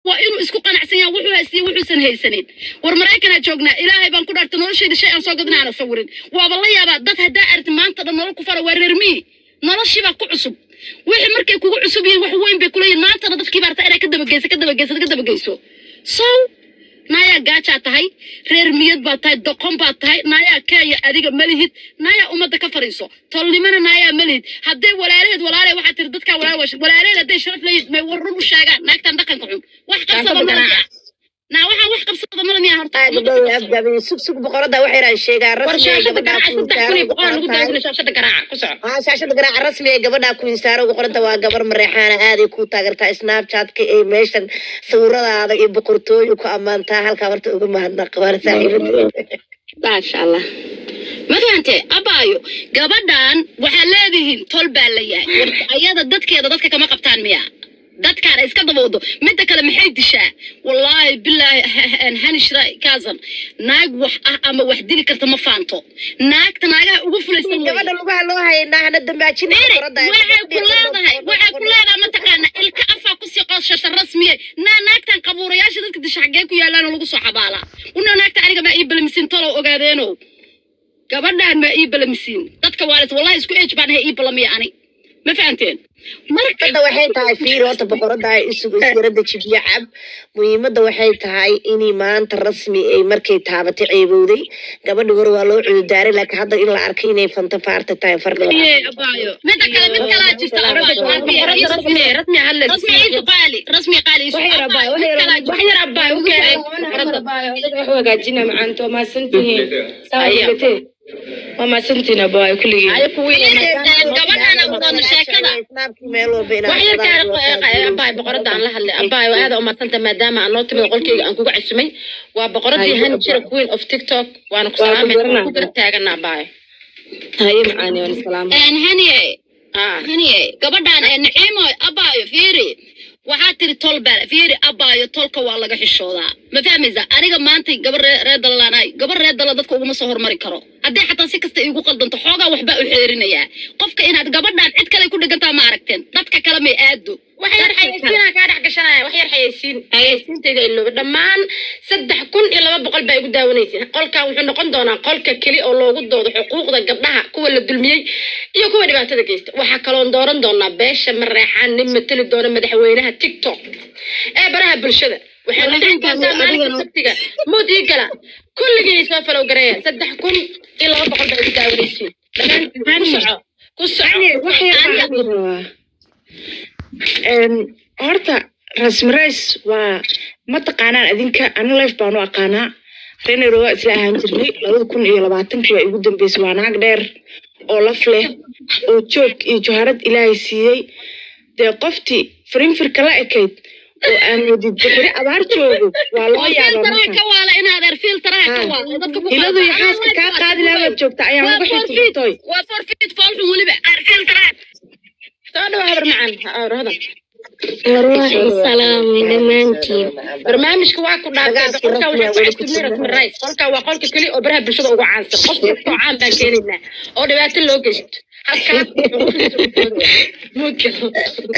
waa inuu isku qanacsan yahay wuxuu haystiya wuxuusan haysanin war maraykanaa joognaa ilaahay baan ku dhaartay noloshayda shay aan soo gadna aana sawirin waaba la yaabaa dad haddaa aragti maanta dhan nolol ku fara waa reermii noloshiibaa ku cusub wixii markay kugu cusub yihiin wax weyn bay kuleeyihin maantana dadkii baa rabtaa inay ka dabageyso ka dabageyso ka dabageyso so naayaa gaajaa tahay reer miyad baa tahay doqon baa tahay naayaa kaaya adiga malihid naayaa ummadda ka fariiso tolnimana naayaa malihid hadday walaalaheed walaale waxaa tiri dadkaa walaale waa walaalaheed hadday sharaf leeyihin may war run u sheegaan naagtan dhaqanka xun wax qabsada malamiya naa waxaan wax qabsada malamiya horta gabdhaha afgaabay sug sug boqorada waxay yidhahan sheegaa war rasmi ee shaashada gabadhaa garaaca saddex kun iyo boqol lagu kuinsaaro daawina shaashada garaaca ku soco aa shaashada garaaca rasmi ee gabadhaa kuinsaaro ugu qoranta waa gabar mareexaana aaday ku taageertaa snapchatka ee meeshan sawiradaada iyo boqortooyu ku ammaantaa halkaa horta uga mahadnaqa waana saaxiibada maasha allah ma fahante abaayo gabadhan waxaa leedihiin tol baa la yahay war ayada dadkeeda dadka kama qabtaan miya dadkaana iska dabowdo midda kale maxay dishaa wallaahi bilaahi hanishra kaasan naag wax ah ama wax dili karta ma faanto naagta naagaha ugu fulaysan weeye. gabadha lugaha loo haynaa hana dambaajina Mary, boqorada waxay ku leedahay waxay ku leedahay mataqaana ilka afaa kusii qoosashata rasmiye naa naagtan qabuurayaasha dadka disha xaggee ku yaalaan lagu soo xabaalaa una naagta aniga maa ii balamisiin talow ogaadeeno gabadhaan maa ii balamisiin dadka waalis wallahi isku eej baan ahay ii balamiya ani ma fahanteen marka hadda waxay tahay fiir horta boqorada ay isugu isgarada jibiyo cab muhiimadda waxay tahay inay maanta rasmi ay markay taabatay ceebowday gabadhi hore waa loo cududaaray laakiin hadda in la arkay inay fanta faarta tahay fardi midda kale mid kalaa jirta abaayo boqorada rasmi rasmi hadla rasmi iisu qaali rasmi qaali iisu wax yar abaayo wax yar wax yar abaayo u keenay boqorada wax hagaajina macaanto waa maasantihiin saawatee waa maasantihiin abaayo kulligiin gabadhaan aqoon sheekada snaabkii meel walba wax yar kaa abaay boqorada aan la hadlay abaay waa aada umadsanta maadaama aan noo timid qolkeyga aan kuga casumay waa boqoradii hanjira queen of tiktok waana ku salaamay waan ku garab taagana abaay haye macaani waan salaamay een haniye ah haniye gabadhaan ee naciimo abaayo fiiri waxaa tiri tol baa fiiri abaayo tolka waa laga xishoodaa ma fahmaysa aniga maanta gabar ree reer dalalaanaay gabar reer dala dadka uguma soo hormari karo haddii xataa si kasta iigu qaldanto xoogaa waxbaa u xeerinayaa qofka inaad gabadhaan cid kale ku dhegantaa ma aragteen dadka kale may aado wax yar xayeysiinaa kaa dhex gashanaya wax yar xayeysiin xayeysiintayda ilooba dhammaan saddex kun iyo laba boqol baa igu daawanaysa qolkan wuxuu noqon doonaa qolka keli oo loogu doodo xuquuqda gabdhaha kuwa la dulmiyey iyo kuwa dhibaatada geysta waxaa kaloon dooran doonaa beesha mareexaan nin mateli doona madaxweynaha tiktok ee baraha bulshada waxay noqon doontaa maalinka sabtiga mood ii gala kulligii soo falow gareeya saddex kun iyo laba boqol baa igu daawanaysiin dhammaan ku soco ku soco horta rasmarays waa ma taqaanaan adinka ani life baan u aqaanaa renero waa isla ahaan jirnay labada kun iyo labaatankii waa igu dambeysay waa naag dheer oo laf leh oo joog iyo joharad ilaahay siiyey dee qoftii firinfirka la ekayd oo aan wadid bixiri abaar joogo waa loo yaabaa filtaraha marka ka waala inaad er filtaraha ka Ah. waala dadka ku hiladu iyo xaaska kaa qaadi lahabaad joogta ayaan waa uga forfeit xigtay waa forfeit foolxun weliba er filtaraha soo dhawa habar macaan ha hodan Wallahi salaami dhammaantiin. barnaamijka waa ku dhaafay Ragaaskii qolka rasmiga waxaa weli ku ku cusubnay jira. rasmi rice qolka waa qolka keli oo baraha bulshada ugu caansan qof kastoo caan baan keenaynaa oo dhibaato loo geysto halkaas mudgal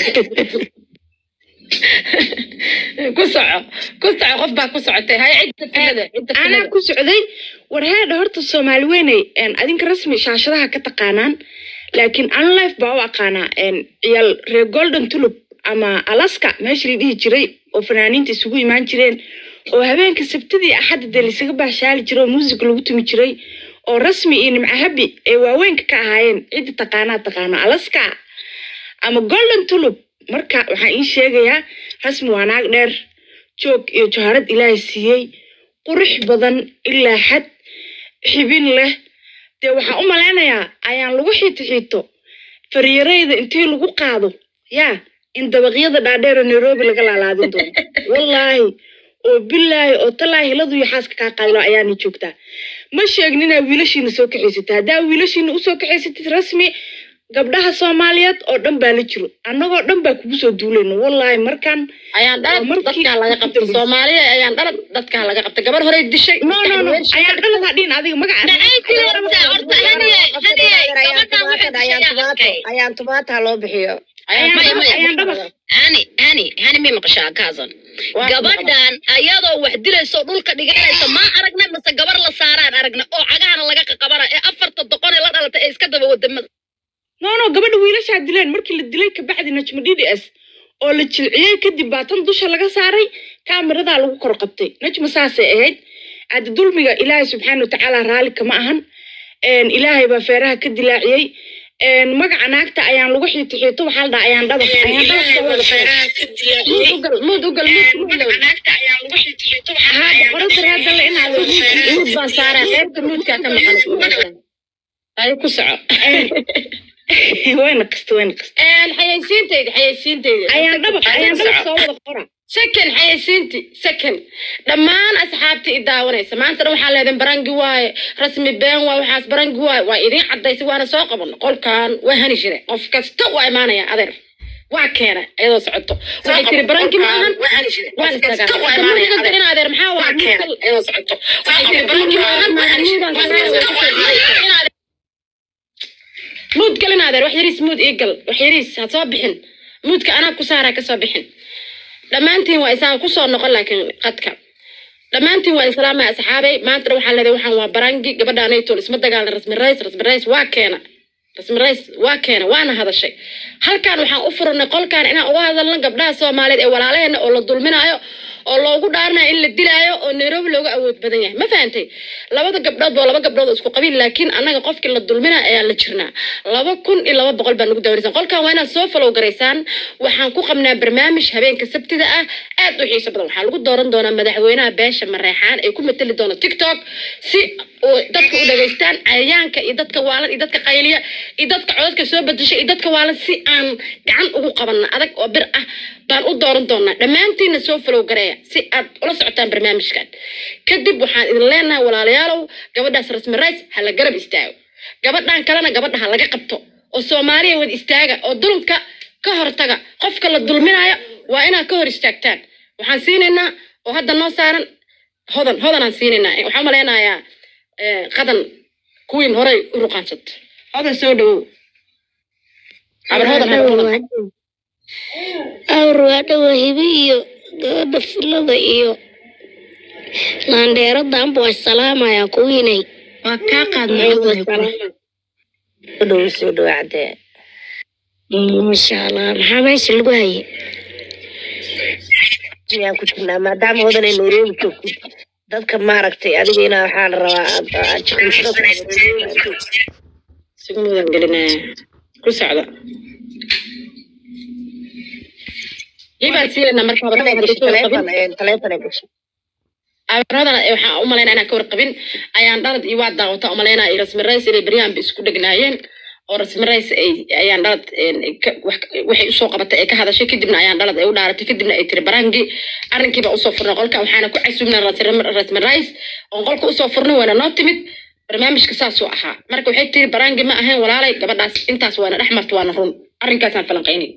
ku soco ku soco qof baa ku socotay hay cidda filada cidda anaa filada ku socday war heedha horta soomaali weynay een, adinka rasmi shaashadaha ka taqaanaan laakiin an life baa u aqaanaa een, ciyaal reer golden tulip ama alaska meesha la dhihi jiray oo fanaaniinta isugu imaan jireen oo habeenka sabtidii axadda dee laisaga baashaali jiray oo muusig lagu tumi jiray oo rasmi iyo nimco habi ay waaweynka ka ahaayeen cidda taqaanaa taqaano alaska ama golden tulip marka waxaan ii sheegayaa rasmi waa naag dheer joog iyo joharad ilaahay siiyey qurux badan ilaa xad xibin leh dee waxaan u malaynayaa ayaan lagu xiito xiito faryarayda intii lagu qaado yaa in dabaqyada dhaadheer oo nairobi laga laalaadin doono wallaahi oo bilaahi oo talaahi hiladu iyo xaaska kaa qaadilo ayaana joogtaa ma sheegin inaa wiilashiina soo kaxaysatid haddaa wiilashiina usoo kaxaysatid rasmi gabdhaha soomaaliyeed oo dhan baa la jiro annagoo dhan baa kugu soo duulayno wallaahi markaan ayaan dhalad Waa markii dadkaa laga ugu qabtay dambeysay. soomaaliya ayaan dhalad dadkaa laga qabtay gabar horey dishay no no no ayaan dhaladaa dhihin adiga magaca Dhacayti horta horta haniye haniye gabadhaan waxay dishayaa arkay ayaan tumaata loo bixiyo ayaan Maya, dhaba- maya. ayaan dhaba hani hani hani may maqashaa kaasan Waa gabadhan ayadoo wax dilayso dhulka dhiganaysa ma aragna mise gabar la saaraan aragna oo cagahana laga qaqabana ee afarta doqon ee la dhalatay ee iska daba wadamada no no gabadha wiilashaa dileen markii la dilay kabacdi najma d d s oo la jilciyey kadib baa tan dusha laga saaray kaamiradaa lagu kor qabtay najma saasay ahayd hadda dulmiga ilaahay subxaana watacaala raalli kama ahan Een, ilaahay baa feeraha ka dilaaciyey Een, magaca naagta ayaan lagu xiito xiito waxaa la dhaha ayaan dhabax ayaan dhabax soo wada xiray. muud ugal muud ugal muud muud haa boqorada hadda la inaad muud baan saaraa qaybta muudkaa ka maqan ay ku soco wayna qasta wayna qasta Een, xayaysiintayda xayaysiintayda ayaan dhabax ayaan dhabax soo wada qora second xayaysiinti second dhammaan asxaabtii i daawanaysa maantana waxaa leedahay barangi waaye rasmi been waaye waxaas barangi waaye waa idiin cadaysay waana soo qaban qolkan waa hani jire qof kasta waa imaanaya adeer waa keena iyadoo socoto waxay tiri barangi ma ahan waan istaagaa adeer maxaa waa iyadoo socoto waxay tiri barangi ma ahan muud galin adeer wax yariis muud ii gal wax yariis ha soo bixin muudka anaa ku saaraa ka soo bixin dhammaantiin waa isaan kusoo noqon laakiin qadka dhammaantiin waa islaamay asxaabay maantana waxaa leedahay waxaan waa barangi gabadhaanaytool isma dagaalan rasmi rays rasmi rays waa keena rasmi rays waa keena waana hadashay halkaan waxaan u furnay qolkaan inaan uga hadalno gabdhaha soomaaliyeed ee walaalaheena oo la dulminayo oo loogu dhaaranayo in la dilaayo oo nairobi looga awood badan yahay ma fahantay labada gabdhood waa laba gabdhood oo isku qabiil laakiin annaga qofkii la dulminayo ayaa la jirnaa laba kun iyo laba boqol baa nagu daawanaysan qolkan waa inaad soo falow garaysaan waxaan ku qabnaa barnaamij habeenka sabtida ah aad u xiiso badan waxaa lagu dooran doonaa madaxweynaha beesha mareexaan ee ku matali doona tiktok si oo dadka u dhageystaan cayayaanka iyo dadka waalan iyo dadka qayliya iyo dadka codadka soo bedesha iyo dadka waalan si aan gacan ugu qabanna adag oo bir ah baan u dooran doonaa dhammaantiinna soo falow gareeya si aad ula socotaan barnaamijkan kadib waxaan idin leenahay walaalayaalow gabadhaas rasmi rays ha la garab istaago gabadhan kalena gabadha ha laga qabto oo soomaaliya wad istaaga oo dulumka ka hortaga qofka la dulminayo waa inaad ka hor istaagtaan waxaan siinaynaa oo hadda noo saaran hodan hodanaan siinaynaa waxaan umaleynayaa eh, qadan kuwiin horey u ruqaansat hodan soo dhawow cabar hodan habar hodan awr waa dhawa hibi iyo gabadha filada iyo laandheeradanba waa salaamayaa kuwiinay waa kaa qaadnay soo dhow soo dhow cadee masha allah maxaa meesha lagu haye miyaan ku jirnaa maadaama hodanay nairobi joogtid dadka maaragtay adiga inaa waxaa la rabaa aad- aad jiqinsada ku isugu mudan gelinaya ku socda ibaan siinayna marka habar hodan haddii ka warqabin taleefon taleefon ay gashay abarada waxaan u malaynaa inaan ka warqabin ayaan dhalad iyo waa daawata umalaynaa iyo rasmi rays inay beryahan ba isku dhegnaayeen oo rasmi rays ay ayaan dhalad een, ka- wax- waxay usoo qabatay ay ka hadashay kadibna ayaan dhalad ay u dhaaratay kadibna ay tiri barangi arrinkiiba usoo furnay qolka waxaana ku casubnaa rasmi- rasmi rays oon qolka usoo furnay waana noo timid barnaamijka saasuu ahaa marka waxay tiri barangi ma ahayn walaalay gabadhaas intaas waana dhex marta waana run arrinkaasaan falanqaynay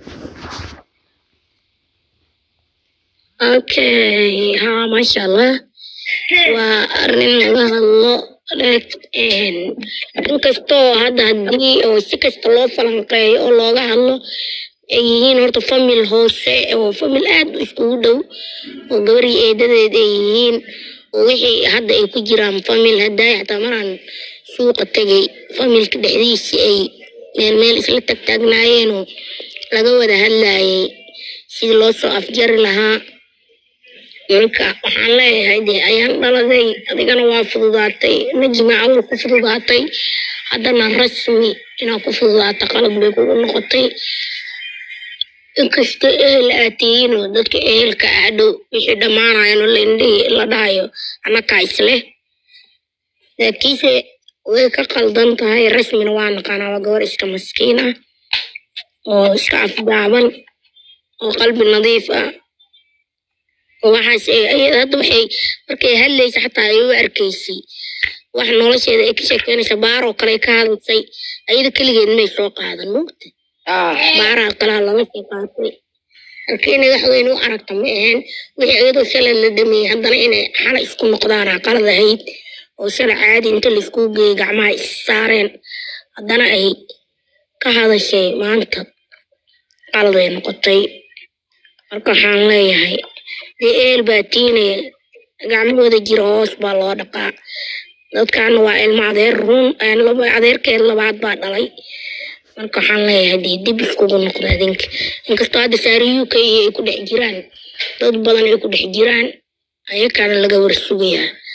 okay ha masha allah waa arrin laga hadlo een, inkastoo hadda haddii oo si kasta loo falanqeeyo oo looga hadlo ay yihiin horta famil hoose oo famil aad u iskugu dhow oo gabarii eedadeed ay yihiin oo wixii hadda ay ku jiraan famil haddaay xataa maraan suuqa tegay familka dhexdiisii ay meel meel isla tagtaagnaayeenoo laga wada hadlayay sidii loo soo afjari lahaa marka waxaan leeyahay dee ayaan dhaladay adigana waa fududaatay najmi awal ku fududaatay haddana rasmi inaad ku fududaato qalad bay kugu noqotay inkastoo ehel aad tihiin oo dadka ehelka ah dhow wixii dhammaanayan oo laindhihi la dhahayo annakaa isleh laakiinse way ka qaldan tahay rasmina waa naqaanaa waa gabar iska maskiin ah oo iska afgaaban oo qalbi nadiif ah oo waxaas ay- ayada hadda waxay markay hadlaysa xataa ay u arkaysay wax nolosheeda ay ka sheekeynaysa baaroo kale ay ka hadlaysay ayada keligeed may soo qaadan mugta baaraha kalaa laga soo qaatay halka inay wax weyn u aragta ma ahayn wixii iyadoo shalay la dhameeyey haddana inay xala isku noqdaan aa qalad ahayd oo shalay caadi inta laisku geeyey gacmaha is saareen haddana ay ka hadashay maanta qalad ay noqotay marka waxaan leeyahay dee eel baa tiinaya gacmahooda jira hoos baa loo dhaqaa dadkaana waa ilmo adeer run een laba adeerkeed labaad baa dhalay marka waxaan leeyahay dee dib iskugu noqda adinka inkastoo hadda saari u k ay ku dhex jiraan dad badan ay ku dhex jiraan ayakaana laga war sugayaa